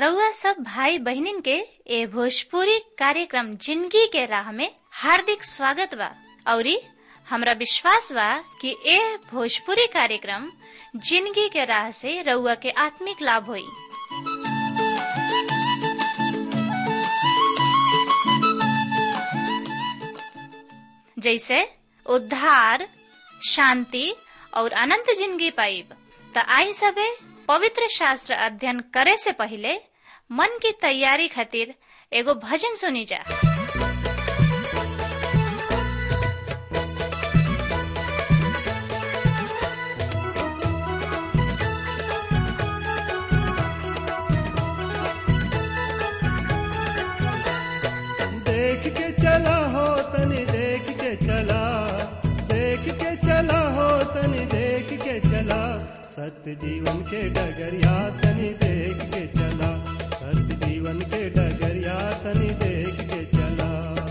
रउआ सब भाई बहिनीन के ए भोजपुरी कार्यक्रम जिंदगी के राह में हार्दिक स्वागत बा औरी हमरा विश्वास बा कि ए भोजपुरी कार्यक्रम जिंदगी के राह से रउआ के आत्मिक लाभ होई जैसे उद्धार शांति और अनंत जिंदगी पाइब त आई सबे पवित्र शास्त्र अध्ययन करे से पहले मन की तैयारी खातिर एगो भजन सुनी जा देख के चला हो तनी देख के चला देख के चला हो तनी देख के चला सत्य जीवन के डगरिया तनी देख के चला सत्य जीवन के डगरिया तनी देख के चला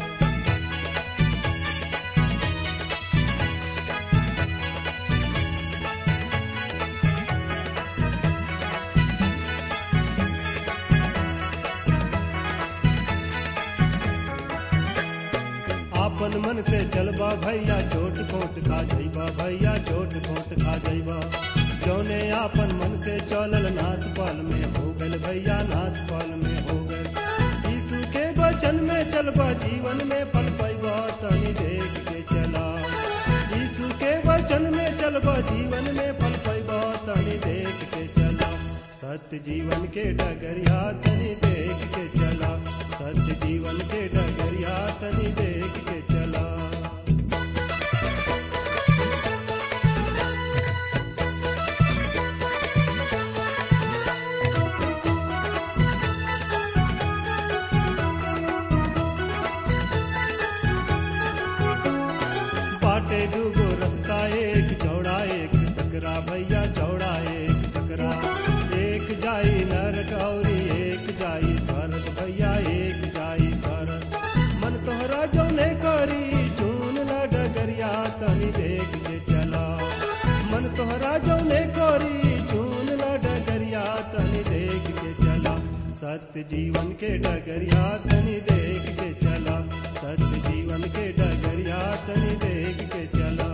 आपन मन से चलबा भैया चोट खोट खा जइबा भैया चोट खोट खा जइबा जौने आपन मन से चलल नास पाल में हो गल भैया नास पाल में हो गल यीशु के वचन में चलबा जीवन में पल पैबा तनी देख के चला यीशु के वचन में चलबा जीवन में पल पैबा तनी देख के चला सत्य जीवन के डगरिया तनी देख के चला सत्य जीवन के डगरिया तनी देख के चला बाटे दूगो रास्ता एक चौड़ा एक सकरा भैया चौड़ा एक सकरा एक जाई नरक और एक जाई स्वर्ग भैया एक जाई स्वर्ग मन तोहरा जौने करी चून ला डगरिया तनी देख के चला मन तोहरा जौने करी चून ला डगरिया तनी देख के चला सत्य जीवन के डगरिया तनी देख के चला सत्य जीवन के डगरिया तनी देख के चला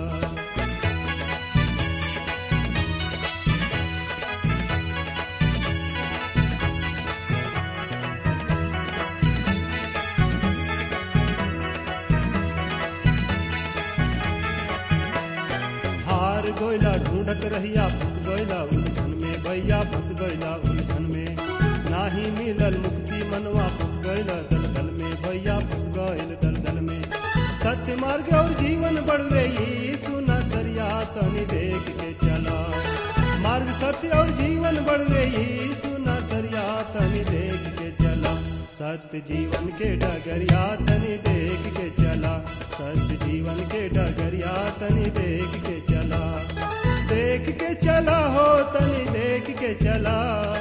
हार गोयला ढूंढत रहिया फंस गोयला उलझन में भैया फंस गोयला उलझन में नाही मिलल मुक्ति मनवा फंस गइल दलदल में भैया फंस गइल दलदल में सत्य मार्ग और जीवन बढ़वे सुना सरिया तनी देख के चला मार्ग सत्य और जीवन बढ़वे सुना सरिया तनी देख के चला सत्य जीवन के डगरिया तनी देख के चला सत्य जीवन के डगरिया तनी देख के चला देख के चला हो तनी देख के चला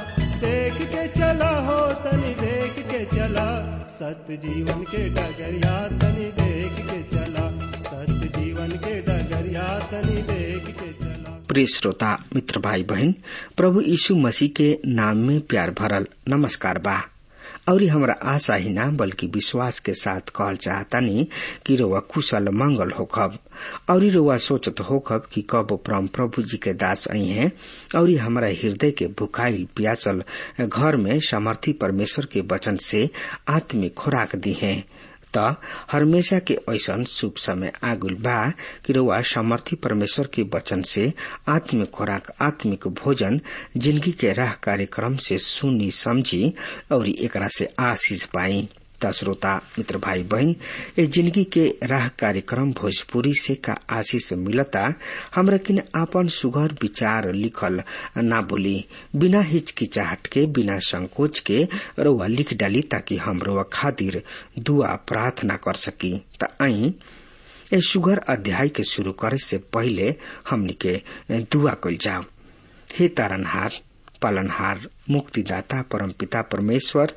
देख के चला हो तनी देख के चला सत्य जीवन के डगरिया तनी देख के चला सत्य जीवन के डगरिया तनी देख के चला प्रिय श्रोता मित्र भाई बहन प्रभु यीशु मसीह के नाम में प्यार भरल नमस्कार बा और हमरा आशा ही ना बल्कि विश्वास के साथ कहल चाहतानी कि रोवा कुशल मंगल होखब और रोवा सोचत होखब कि कब परम प्रभु जी के दास आई हैं और हमारा हृदय के भुखाइल प्यासल घर में सामर्थी परमेश्वर के वचन से आत्मिक खुराक दी है त हमेशा के ऐसन शुभ समय आगुल बा कि रउआ सामर्थी परमेश्वर के वचन से आत्मिक खुराक आत्मिक भोजन जिंदगी के राह कार्यक्रम से सुनी समझी और एकरा से आशीष पाई त श्रोता मित्र भाई बहन ए जिंदगी के राह कार्यक्रम भोजपुरी से का आशीष मिलता हमरा किन आपन सुघर विचार लिखल ना बोली बिना हिचकिचाहट के बिना संकोच के रउआ लिख डाली ताकि हम रउआ खातिर दुआ प्रार्थना कर सकी त आई ए सुघर अध्याय के शुरू करे से पहले हमनी के दुआ कल जाओ हे तारनहार पालनहार मुक्तिदाता परमपिता परमेश्वर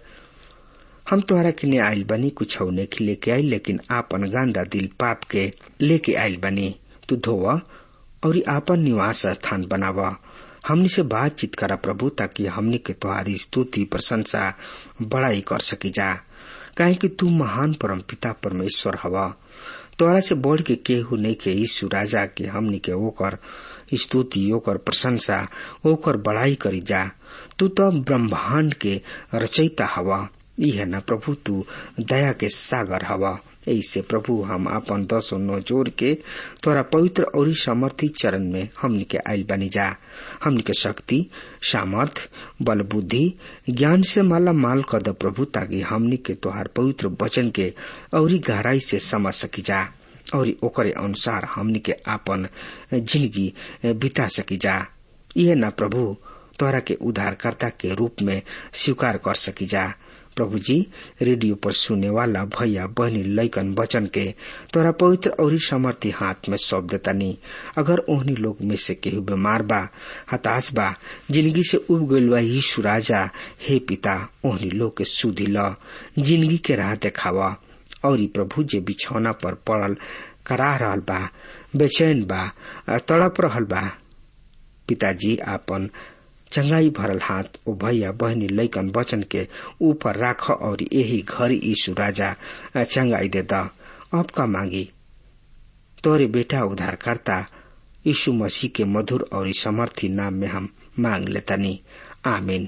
हम तोहरा किने आइल बनी कुछ के लेके आई लेकिन आपन गांदा दिल पाप के लेके आइल बनी तू धोव और आपन निवास स्थान बनावा हमनी से बातचीत करा प्रभु ताकि हमनी के तुम्हारी स्तुति प्रशंसा बड़ाई कर सकी जा काहे कि तू महान परम पिता परमेश्वर हवा तोरा से बढ़ के केहू नहीं के यीशु राजा के हमनी के ओकर स्तुति ओकर प्रशंसा ओकर बड़ाई करी जा तू तो ब्रह्मांड के रचयिता हवा यह न प्रभु तू दया के सागर हवा ऐसे प्रभु हम अपन दसो नौ जोर के तोरा पवित्र और समर्थी चरण में हमनी के आयल बनी जा हमनी के शक्ति सामर्थ बल बुद्धि ज्ञान से माला माल कर द प्रभु ताकि हमनी के तोहार पवित्र वचन के और गहराई से समझ सकी जा और ओकरे अनुसार हमनी के आपन जिंदगी बिता सकी जा यह न प्रभु तोहरा के उद्धारकर्ता के रूप में स्वीकार कर सकी जा प्रभु जी रेडियो पर सुने वाला भैया बहनी लैकन वचन के तोरा पवित्र और समर्थी हाथ में सौंप देतानी अगर ओहनी लोग में से केहू बीमार बा हताश बा जिंदगी से उब गईल बा यीशु राजा हे पिता ओहनी लोग के सुधी ल जिंदगी के राह देखावा और प्रभु जे बिछौना पर पड़ल करा रहल बा बेचैन बा तड़प रहल बा पिताजी आपन चंगाई भरल हाथ ओ भैया बहनी लैकन वचन के ऊपर राख और यही घर यीशु राजा चंगाई दे द अब का मांगी तोरे बेटा उद्धारकर्ता यीशु मसीह के मधुर और समर्थी नाम में हम मांग लेतनी आमीन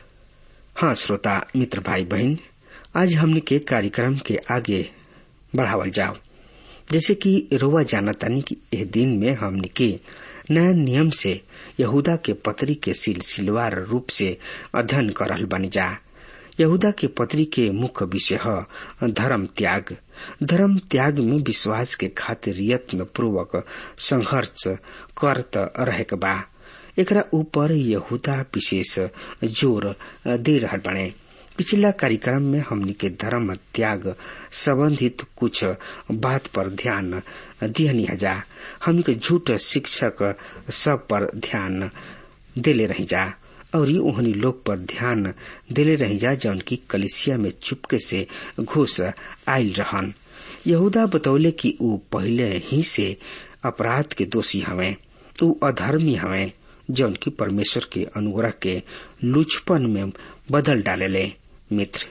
हाँ श्रोता मित्र भाई बहन आज हमने के कार्यक्रम के आगे बढ़ावल जाओ जैसे कि रोवा जानतानी कि यह दिन में हमने के नया नियम से यहूदा के पत्री के सिलसिलवार रूप से अध्ययन करल बन जा यहूदा के पत्री के मुख्य विषय है धर्म त्याग धर्म त्याग में विश्वास के खातिर यत्न पूर्वक संघर्ष करत रहे के बा एकरा ऊपर यहूदा विशेष जोर दे रहल बने पिछला कार्यक्रम में हमनी के धर्म त्याग संबंधित कुछ बात पर ध्यान दिहनी जा हमनी के झूठ शिक्षक सब पर ध्यान देले रही जा और ये ओहनी लोग पर ध्यान देले रही जा जौन की कलिसिया में चुपके से घुस आयल रहन यहूदा बतौले कि ऊ पहले ही से अपराध के दोषी हवे ऊ अधर्मी हवे जौन की परमेश्वर के अनुग्रह के लुचपन में बदल डालेले मित्र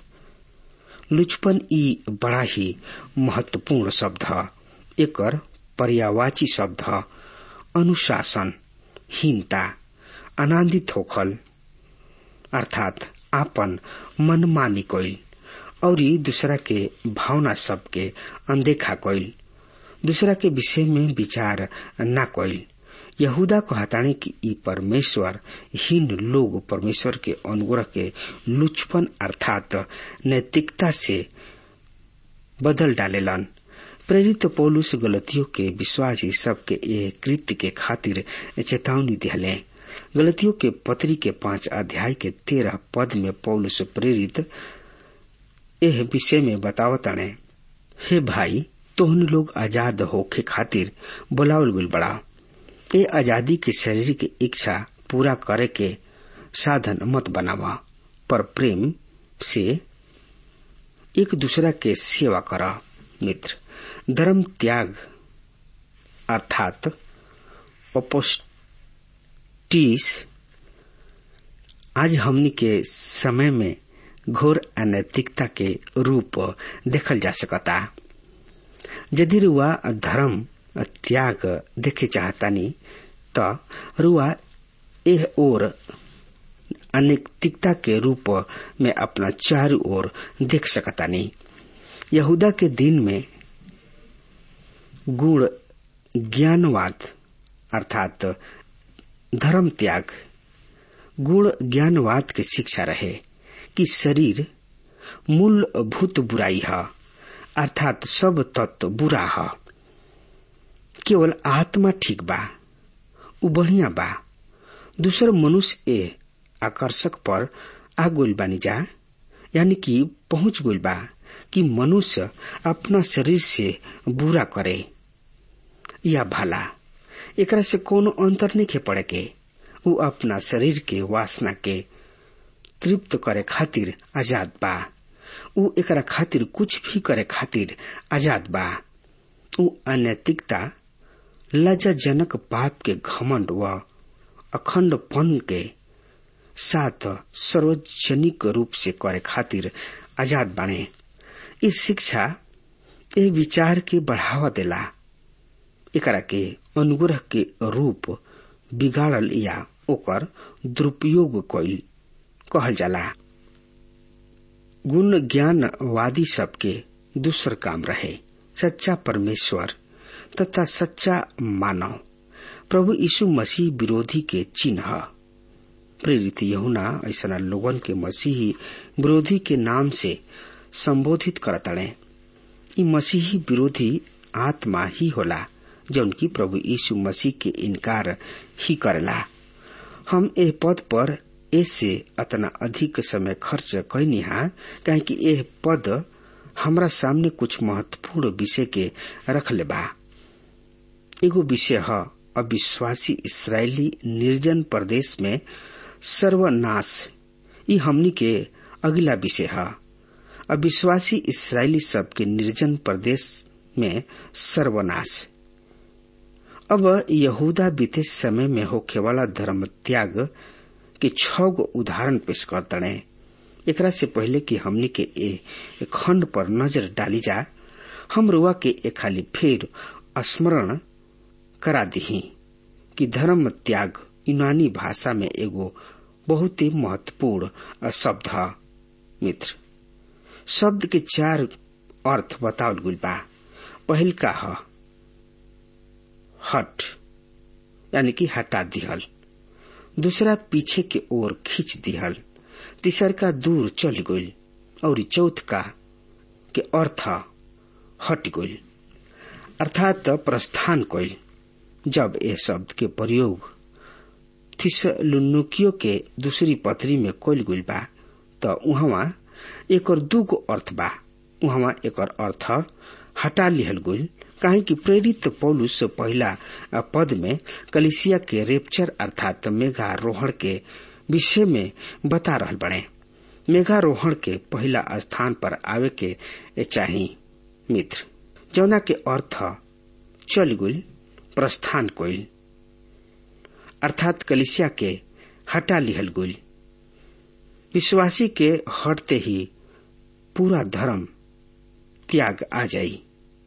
लुचपन ई बड़ा ही महत्वपूर्ण शब्द है एकर पर्यावाची शब्द है अनुशासन हीनता आनंदित होखल अर्थात आपन मनमानी कोइल और दूसरा के भावना सबके अनदेखा कोइल दूसरा के विषय में विचार न कोइल यहूदा कहताने कि ई परमेश्वर हीन लोग परमेश्वर के अनुग्रह के लुचपन अर्थात नैतिकता से बदल डालेलन प्रेरित पौलुस गलतियों के विश्वासी सबके ये कृत्य के खातिर चेतावनी दिहले गलतियों के पत्री के पांच अध्याय के तेरह पद में पौलुस प्रेरित यह विषय में बतावताने हे भाई तोहन लोग आजाद होके खातिर बुलावल गुल बड़ा ये आजादी के शरीर की इच्छा पूरा करे के साधन मत बनावा पर प्रेम से एक दूसरा के सेवा करा मित्र धर्म त्याग अर्थात अपोस्टिस आज हमनी के समय में घोर अनैतिकता के रूप देखल जा सकता यदि रुआ धर्म त्याग देखे चाहतानी त रुआ एह ओर अनैतिकता के रूप में अपना चारों ओर देख सकतानी यहूदा के दिन में गुण ज्ञानवाद अर्थात धर्म त्याग गुण ज्ञानवाद के शिक्षा रहे कि शरीर मूलभूत बुराई है अर्थात सब तत्व बुरा है केवल आत्मा ठीक बा उ बढ़िया बा दूसर मनुष्य ए आकर्षक पर आ गोल बानी जा यानी कि पहुंच गोल बा कि मनुष्य अपना शरीर से बुरा करे या भला एकरा से कोनो अंतर नहीं पड़े के उ अपना शरीर के वासना के तृप्त करे खातिर आजाद बा उ एकरा खातिर कुछ भी करे खातिर आजाद बा उ अनैतिकता लज्जाजनक पाप के घमंड व अखंडपन के साथ सार्वजनिक रूप से करे खातिर आजाद बने इस शिक्षा ए विचार के बढ़ावा देला एकरा के अनुग्रह के रूप बिगाड़ल या ओकर दुरुपयोग कईल कहल जाला गुण ज्ञानवादी सबके दूसर काम रहे सच्चा परमेश्वर तथा सच्चा मानव प्रभु यीशु मसीह विरोधी के चिन्ह प्रेरित यहुना ऐसा लोगन के मसीही विरोधी के नाम से संबोधित करतड़े ई मसीही विरोधी आत्मा ही होला जौन की प्रभु यीशु मसीह के इनकार ही करेला हम एह पद पर ऐसे अतना अधिक समय खर्च कैनी हा काहे कि एह पद हमरा सामने कुछ महत्वपूर्ण विषय के रखले बा एगो विषय ह अविश्वासी इसराइली निर्जन प्रदेश में सर्वनाश ई हमनी के अगला विषय है अविश्वासी इसराइली सब के निर्जन प्रदेश में सर्वनाश अब यहूदा बीते समय में होखे वाला धर्म त्याग के छह गो उदाहरण पेश करतने एकरा से पहले कि हमनी के ए खंड पर नजर डाली जा हम रुआ के एक खाली फिर स्मरण करा दही कि धर्म त्याग यूनानी भाषा में एगो बहुत ही महत्वपूर्ण शब्द है मित्र शब्द के चार अर्थ बतावल गुल बा पहल का ह हट यानी कि हटा दिहल दूसरा पीछे के ओर खींच दिहल तीसर का दूर चल गई और चौथ का के अर्थ हट गई अर्थात प्रस्थान कइल जब ये शब्द के प्रयोग थिसलुन्नुकियो के दूसरी पत्री में कइल गइल बा त उहवा एकर दूगो अर्थ बा उहवा एकर अर्थ हटा लिहल गइल काहे कि प्रेरित पौलुस पहला पद में कलिसिया के रेप्चर अर्थात मेघारोहण के विषय में बता रहल बने मेघारोहण के पहला स्थान पर आवे के चाही मित्र जौना के अर्थ चल गुल प्रस्थान कोइल अर्थात कलिसिया के हटा लिहल गुल विश्वासी के हटते ही पूरा धर्म त्याग आ जाई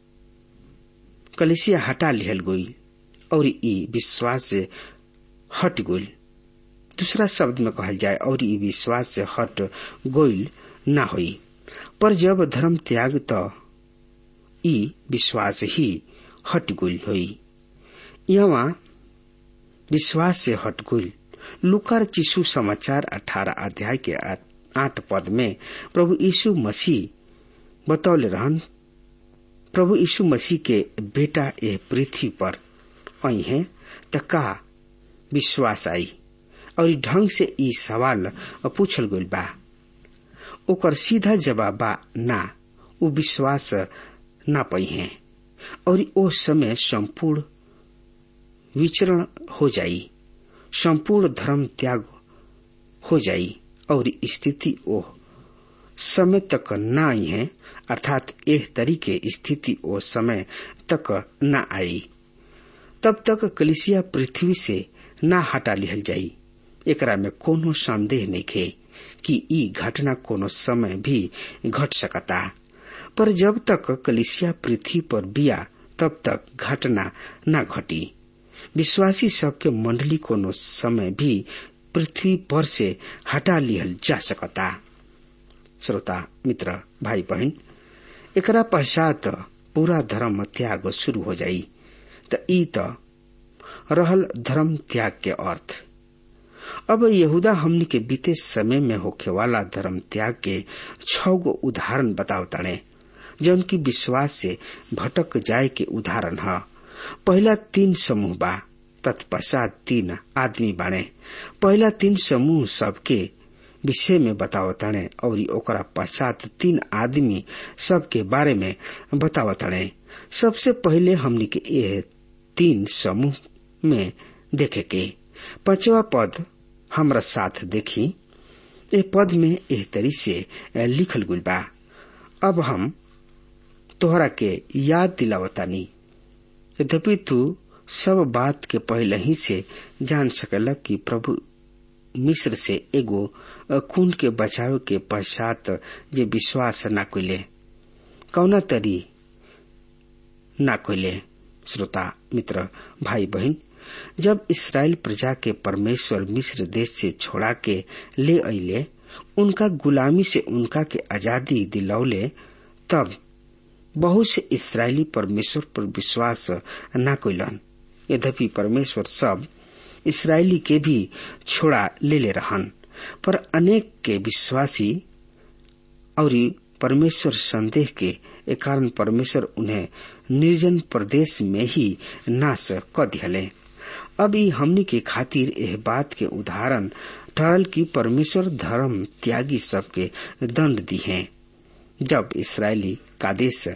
कलिसिया हटा लिहल गई और ई विश्वास से हट गई दूसरा शब्द में कहल जाए और ई विश्वास से हट गईल ना होई पर जब धर्म त्याग तो ई विश्वास ही हट गईल होई यहाँ विश्वास से हट गईल लुकार चिशु समाचार अठारह अध्याय के आठ पद में प्रभु यीशु मसीह बतौले रहन प्रभु यीशु मसीह के बेटा ए पृथ्वी पर आई है त का विश्वास आई और ढंग से ई सवाल पूछल गइल बा ओकर सीधा जवाब बा ना उ विश्वास ना पई है और ओ समय संपूर्ण विचरण हो जाई संपूर्ण धर्म त्याग हो जाई और स्थिति ओ समय तक न आई है अर्थात एह तरीके स्थिति ओ समय तक न आई तब तक कलिसिया पृथ्वी से न हटा लिहल जाई एकरा में कोनो संदेह नहीं खे कि ई घटना कोनो समय भी घट सकता पर जब तक कलिसिया पृथ्वी पर बिया तब तक घटना न घटी विश्वासी सबके मंडली कोनो समय भी पृथ्वी पर से हटा लिहल जा सकता श्रोता मित्र भाई बहन एकरा पश्चात पूरा धर्म त्याग शुरू हो जाई त ई त रहल धर्म त्याग के अर्थ अब यहूदा हमनी के बीते समय में होखे वाला धर्म त्याग के छ गो उदाहरण बताओ तड़े जौन की विश्वास से भटक जाए के उदाहरण है पहला तीन समूह बा तत्पश्चात तीन आदमी बाणे पहला तीन समूह सबके विषय में बतावताणे और ओकरा पश्चात तीन आदमी सबके बारे में बतावताणे सबसे पहले हमनी के ये तीन समूह में देखे के पांचवा पद हमरा साथ देखी ए पद में एह तरी से लिखल गुल बा अब हम तोहरा के याद दिलावतानी यद्यपि तू सब बात के पहले ही से जान सकेला कि प्रभु मिस्र से एगो खून के बचाव के पश्चात जे विश्वास न कोइले कौना तरी न कोइले श्रोता मित्र भाई बहन जब इसराइल प्रजा के परमेश्वर मिस्र देश से छोड़ा के ले अले उनका गुलामी से उनका के आजादी दिलौले तब बहुत से इसराइली परमेश्वर पर विश्वास न कोइलन यद्यपि परमेश्वर सब इसराइली के भी छोड़ा ले ले रहन पर अनेक के विश्वासी और परमेश्वर संदेह के कारण परमेश्वर उन्हें निर्जन प्रदेश में ही नाश क दिहले अब ई हमनी के खातिर एह बात के उदाहरण ठहरल कि परमेश्वर धर्म त्यागी सबके दंड दी है जब इसराइली कादेश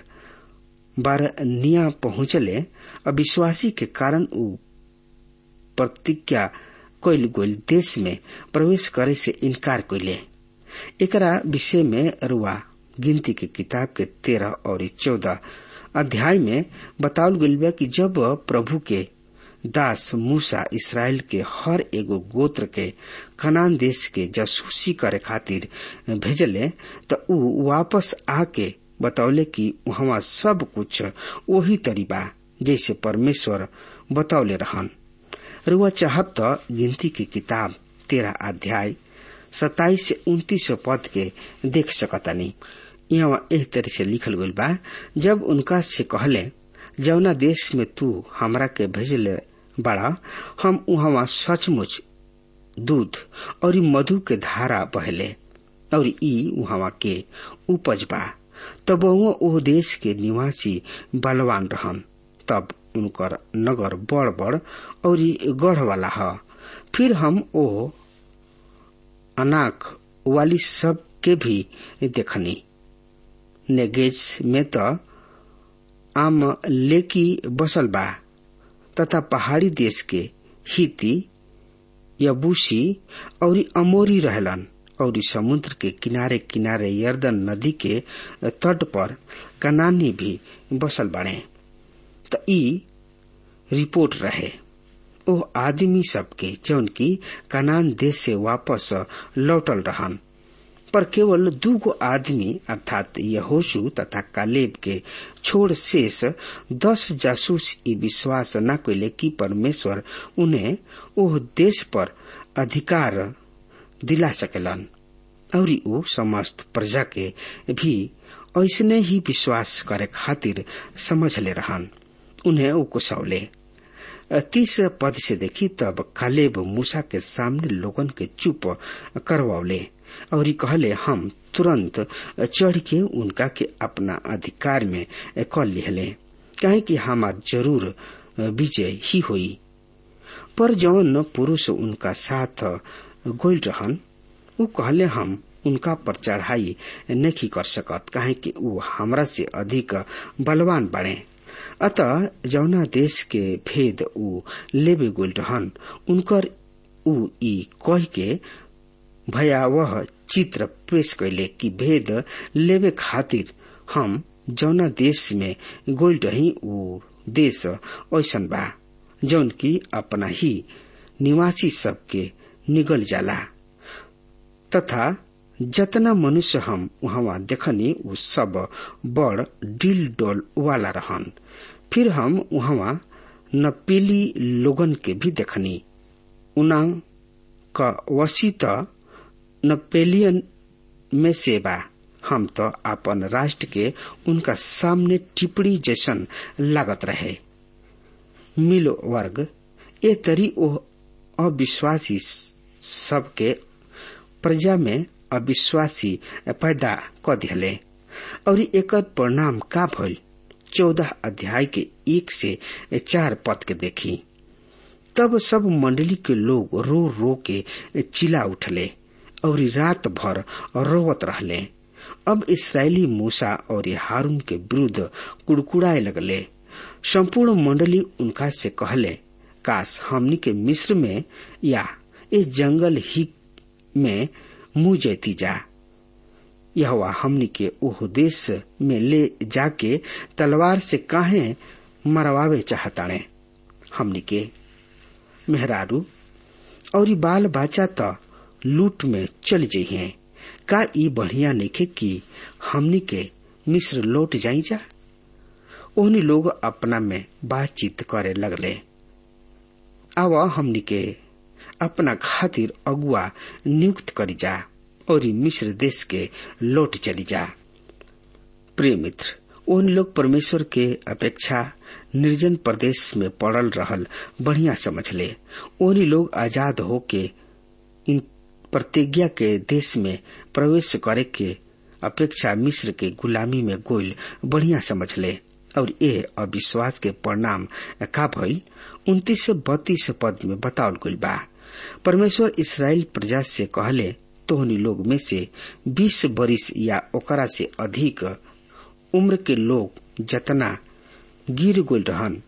बारनिया पहुंचले अविश्वासी के कारण उ प्रतिज्ञा कोइल गोइल देश में प्रवेश करे से इनकार कोइले एकरा विषय में रुआ गिनती के किताब के तेरह और चौदह अध्याय में बतावल गइल बा कि जब प्रभु के दास मूसा इसराइल के हर एगो गोत्र के कनान देश के जासूसी करे खातिर भेजले त ऊ वापस आके बतौले कि वहाँ सब कुछ वही तरीबा जैसे परमेश्वर बतौले रहन रुआ चाहब त गिनती की किताब तेरह अध्याय सताइस से उन्तीस पद के देख सकतानी यहाँ एह तरह से लिखल गइल बा जब उनका से कहले जौना देश में तू हमरा के भेजले बड़ा हम उहवा सचमुच दूध और मधु के धारा बहले और ई उहवा के उपज बा तब ओ देश के निवासी बलवान रहन तब उनकर नगर बड़ बड़ और गढ़ वाला ह फिर हम ओ अनाक वाली सब के भी देखनी नेगेज में तो आम लेकी बसल बा तथा पहाड़ी देश के हिती यबूसी और अमोरी रहलन और समुद्र के किनारे किनारे यर्दन नदी के तट पर कनानी भी बसल बने त ई रिपोर्ट रहे ओ आदमी सबके जौन की कनान देश से वापस लौटल रहन पर केवल दूगो आदमी अर्थात यहोशु तथा कालेब के छोड़ शेष दस जासूस ई विश्वास न कैले कि परमेश्वर उन्हें ओह देश पर अधिकार दिला सकेलन और ऊ समस्त प्रजा के भी ऐसने ही विश्वास करे खातिर समझ ले रहन उन्हें ऊ कुसौले तीस पद से देखी तब कालेब मूसा के सामने लोगन के चुप करवौले और कहले हम तुरंत चढ़ के उनका के अपना अधिकार में कर लिहले कहे कि हमार जरूर विजय ही हुई पर जौन पुरुष उनका साथ गोल रहन ऊ कहले हम उनका पर चढ़ाई नहीं कर सकत काहे कि ऊ हमरा से अधिक बलवान बने अतः जौना देश के भेद ऊ लेबे गोल रहन उनकर ऊ ई कह के भयावह चित्र पेश कैले कि भेद लेबे खातिर हम जौना देश में गोल रही ऊ देश ऐसन बा जौन की अपना ही निवासी सबके निगल जाला तथा जतना मनुष्य हम वहाँ देखनी उ सब बड़ डिल डोल वाला रहन फिर हम वहाँ नपेली लोगन के भी देखनी उना का वसी त नपेलियन में से बा हम तो अपन राष्ट्र के उनका सामने टिप्पणी जैसन लागत रहे मिलो वर्ग ए तरी ओ अविश्वासी सबके प्रजा में अविश्वासी पैदा क दिले और एकर परिणाम का भइल चौदह अध्याय के एक से चार पद के देखी तब सब मंडली के लोग रो रो के चिल्ला उठले और रात भर रोवत रहले अब इसराइली मूसा और हारून के विरुद्ध कुड़कुड़ाए लगले संपूर्ण मंडली उनका से कहले काश हमनी के मिस्र में या इस जंगल ही में मुंह जैती जा यह हमनी के ओह देश में ले जाके तलवार से काहे मरवावे चाहताणे हमनी के मेहरारू और बाल बच्चा त लूट में चल जइहे का ई बढ़िया नइखे कि हमनी के मिस्र लौट जाई जा ओहनी लोग अपना में बातचीत करे लगले अब हमनी के अपना खातिर अगुआ नियुक्त करी जा और मिस्र देश के लौट चली जा प्रिय मित्र उन लोग परमेश्वर के अपेक्षा निर्जन प्रदेश में पड़ल रहल बढ़िया समझ ले उन्हीं लोग आजाद होके इन प्रतिज्ञा के देश में प्रवेश करे के अपेक्षा मिस्र के गुलामी में गोल बढ़िया समझ ले और ये अविश्वास के परिणाम का भइल उन्तीस से बत्तीस पद में बतावल गइल बा परमेश्वर इसराइल प्रजा से कहले तोहनी लोग में से बीस बरिस या ओकरा से अधिक उम्र के लोग जतना गिर गोल रहन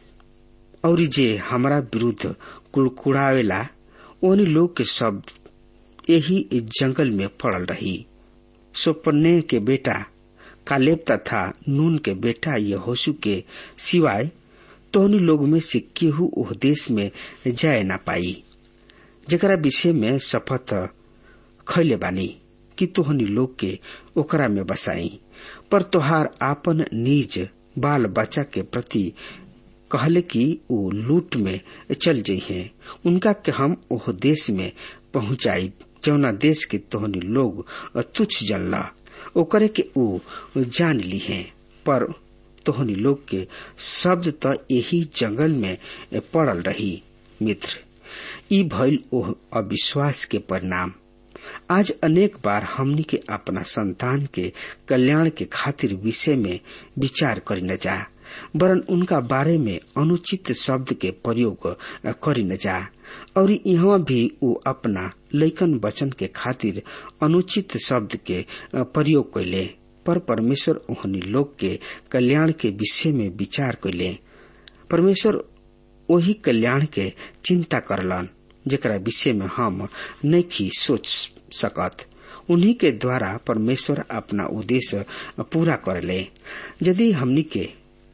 और जे हमारा विरुद्ध कुड़कुड़ावेला ओनी लोग के शब्द यही जंगल में पड़ल रही सोपन्ने के बेटा कालेब तथा नून के बेटा यहोशु के सिवाय तोहनी लोग में से केहू ओह देश में जाय ना पाई जकरा विषय में शपथ खैले बानी कि तोहनी लोग के ओकरा में बसाई पर तोहार आपन निज बाल बच्चा के प्रति कहले कि वो लूट में चल जइहे उनका के हम ओह देश में पहुंचाई जौना देश के तोहनी लोग तुच्छ जनला ओकरे के ऊ जान ली है पर तोहनी लोग के शब्द त यही जंगल में पड़ल रही मित्र ई भइल ओह अविश्वास के परिणाम आज अनेक बार हमनी के अपना संतान के कल्याण के खातिर विषय में विचार करी न जा वरन उनका बारे में अनुचित शब्द के प्रयोग करी न जा और यहाँ भी वो अपना लैकन वचन के खातिर अनुचित शब्द के प्रयोग कैले पर परमेश्वर ओहनी लोग के कल्याण के विषय में विचार कैले परमेश्वर वही कल्याण के चिंता करलन जेकरा विषय में हम नहीं सोच सकत उन्हीं के द्वारा परमेश्वर अपना उद्देश्य पूरा करले यदि हमनी के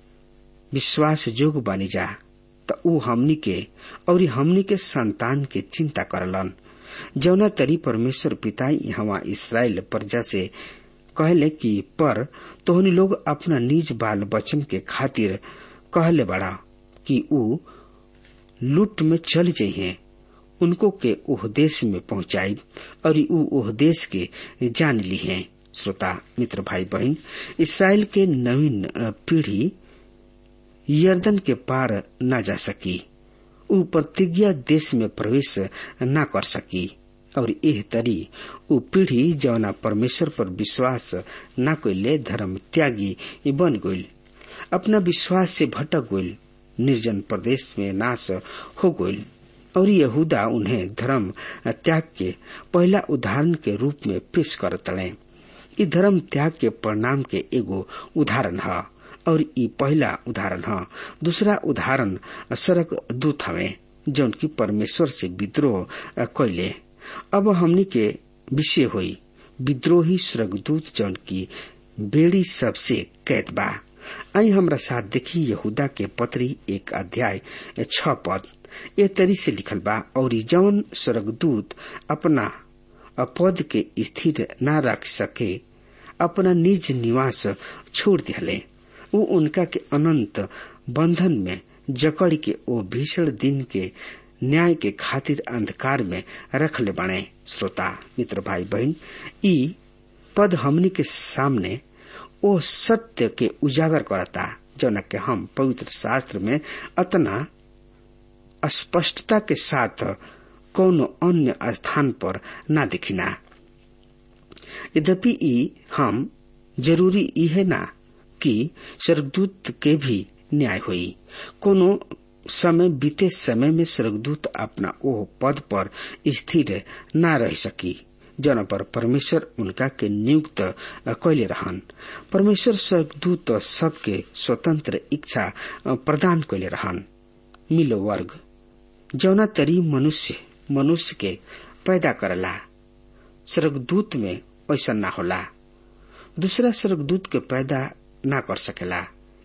विश्वास जोग बनी जा त ऊ हमनी के और हमनी के संतान के चिंता करलन जौना तरी परमेश्वर पिता यहाँ इसराइल प्रजा से कहले कि पर तोहनी लोग अपना निज बाल बचन के खातिर कहले बड़ा कि ऊ लूट में चल जइहे उनको के ओह देश में पहुंचाई और ऊ ओह देश के जान ली है श्रोता मित्र भाई बहन इसराइल के नवीन पीढ़ी यर्दन के पार न जा सकी ऊ प्रतिज्ञा देश में प्रवेश न कर सकी और एह तरी ऊ पीढ़ी जौना परमेश्वर पर विश्वास न कैले धर्म त्यागी बन गईल अपना विश्वास से भटक गईल निर्जन प्रदेश में नाश हो गईल और यहूदा उन्हें धर्म त्याग के पहला उदाहरण के रूप में पेश कर तड़े ई धर्म त्याग के परिणाम के एगो उदाहरण है और ई पहला उदाहरण है दूसरा उदाहरण सड़क दूत हवे जौन की परमेश्वर से विद्रोह कैले अब हमनी के विषय हुई विद्रोही स्वर्गदूत जौन की बेड़ी सबसे कैद बा आई हमरा साथ देखी यहूदा के पत्री एक अध्याय छ पद ए तरी से लिखल बा और जौन स्वर्गदूत अपना पद के स्थिर न रख सके अपना निज निवास छोड़ दिहले ऊ उनका के अनंत बंधन में जकड़ के ओ भीषण दिन के न्याय के खातिर अंधकार में रख ले बने श्रोता मित्र भाई बहन ई पद हमनी के सामने ओ सत्य के उजागर करता जौन के हम पवित्र शास्त्र में अतना स्पष्टता के साथ कोनो अन्य स्थान पर न दिखिना यद्यपि ई हम जरूरी ई है ना कि स्वर्गदूत के भी न्याय हुई कोनो समय बीते समय में स्वर्गदूत अपना ओह पद पर स्थिर न रह सकी जन पर परमेश्वर उनका के नियुक्त कैले रहन परमेश्वर स्वर्गदूत सबके स्वतंत्र इच्छा प्रदान कैले रहन मिलो वर्ग जौना तरी मनुष्य मनुष्य के पैदा करला स्वर्गदूत में ऐसा ना होला दूसरा स्वर्गदूत के पैदा ना कर सकेला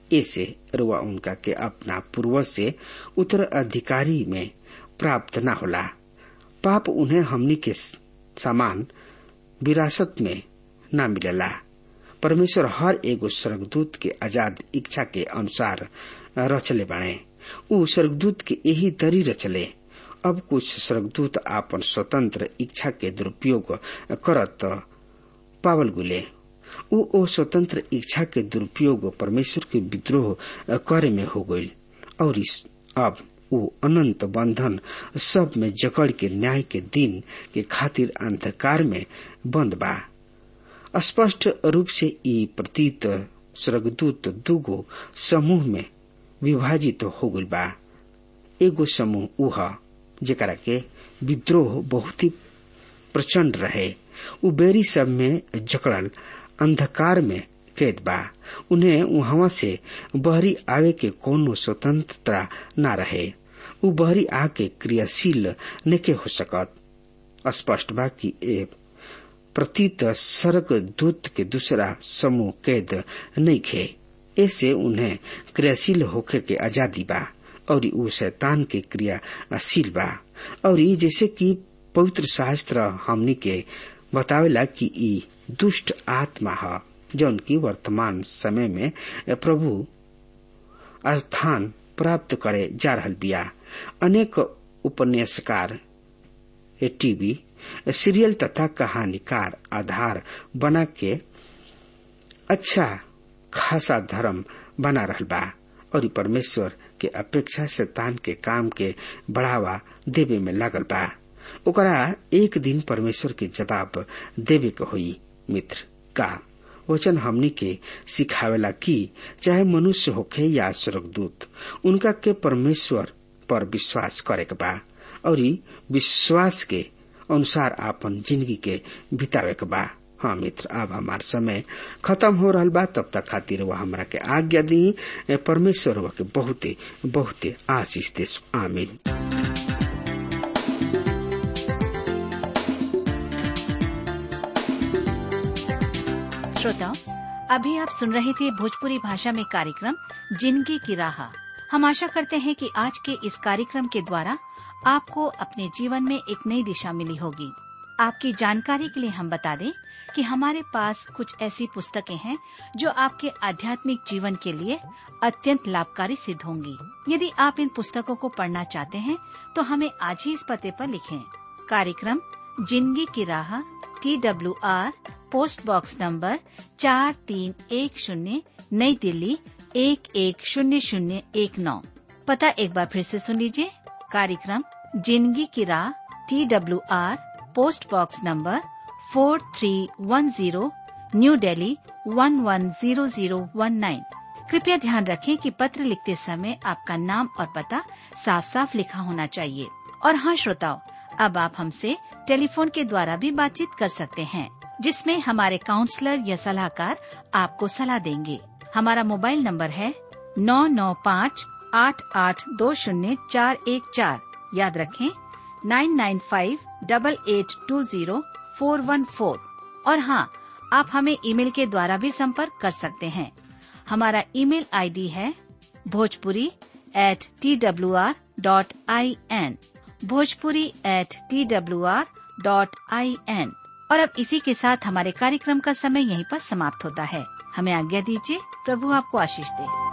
ऐसे रुआ उनका के अपना पूर्वज से उत्तराधिकारी में प्राप्त न होला पाप उन्हें हमनी के समान विरासत में न मिलेला परमेश्वर हर एगो स्वर्गदूत के आजाद इच्छा के अनुसार रचले बने उ स्वर्गदूत के यही तरी रचले अब कुछ स्वर्गदूत आपन स्वतंत्र इच्छा के दुरुपयोग करत पावल गुले उ ओ स्वतंत्र इच्छा के दुरुपयोग परमेश्वर के विद्रोह करे में हो गई और इस अब उ अनंत बंधन सब में जकड़ के न्याय के दिन के खातिर अंधकार में बंद बा स्पष्ट रूप से ई प्रतीत स्वर्गदूत दुगो समूह में विभाजित हो गई बा एगो समूह उह जेकरा के विद्रोह बहुत ही प्रचंड रहे उ बेरी सब में जकड़ल अंधकार में कैद बा उन्हें वहां से बहरी आवे के कोनो स्वतंत्रता न रहे उ बहरी आके क्रियाशील नेके हो सकत स्पष्ट बा कि ए प्रतीत सर्ग दूत के दूसरा समूह कैद नहीं खे ऐसे उन्हें क्रियाशील होकर के आजादी बा और उ शैतान के क्रियाशील बा और जैसे कि पवित्र शास्त्र हमनी के बतावेला कि ई दुष्ट आत्मा है जौन की वर्तमान समय में प्रभु स्थान प्राप्त करे जा रहल बिया अनेक उपन्यासकार टीवी सीरियल तथा कहानीकार आधार बना के अच्छा खासा धर्म बना रहल बा और परमेश्वर के अपेक्षा शैतान के काम के बढ़ावा देवे में लागल बा ओकरा एक दिन परमेश्वर के जवाब देवे के होई मित्र का वचन हमनी के सिखावेला कि चाहे मनुष्य होखे या स्वर्गदूत उनका के परमेश्वर पर विश्वास करे के बा और विश्वास के अनुसार आपन जिंदगी के बितावे के बा हाँ मित्र अब हमार समय खत्म हो रहा बा तब तक खातिर वह हमरा के आज्ञा दी परमेश्वर के बहुते बहुते आशीष दे आमीन श्रोताओं अभी आप सुन रहे थे भोजपुरी भाषा में कार्यक्रम जिंदगी की राह हम आशा करते हैं कि आज के इस कार्यक्रम के द्वारा आपको अपने जीवन में एक नई दिशा मिली होगी आपकी जानकारी के लिए हम बता दें कि हमारे पास कुछ ऐसी पुस्तकें हैं जो आपके आध्यात्मिक जीवन के लिए अत्यंत लाभकारी सिद्ध होंगी यदि आप इन पुस्तकों को पढ़ना चाहते हैं तो हमें आज ही इस पते पर लिखें कार्यक्रम जिंदगी की राह T W R post box number चार तीन एक शून्य नई दिल्ली एक एक शून्य शून्य एक नौ पता एक बार फिर से सुन लीजिए कार्यक्रम जिंदगी की राह T W R post box number four three one zero new Delhi one one zero zero one nine कृपया ध्यान रखें कि पत्र लिखते समय आपका नाम और पता साफ साफ लिखा होना चाहिए और हाँ श्रोताओं अब आप हमसे टेलीफोन के द्वारा भी बातचीत कर सकते हैं जिसमें हमारे काउंसलर या सलाहकार आपको सलाह देंगे हमारा मोबाइल नंबर है नौ नौ पाँच आठ आठ दो शून्य चार एक चार याद रखें nine nine five double eight two zero four one four और हाँ आप हमें ईमेल के द्वारा भी संपर्क कर सकते हैं हमारा ईमेल आईडी है Bhojpuri at T W R dot I N Bhojpuri at T W R dot I N और अब इसी के साथ हमारे कार्यक्रम का समय यहीं पर समाप्त होता है हमें आज्ञा दीजिए प्रभु आपको आशीष दे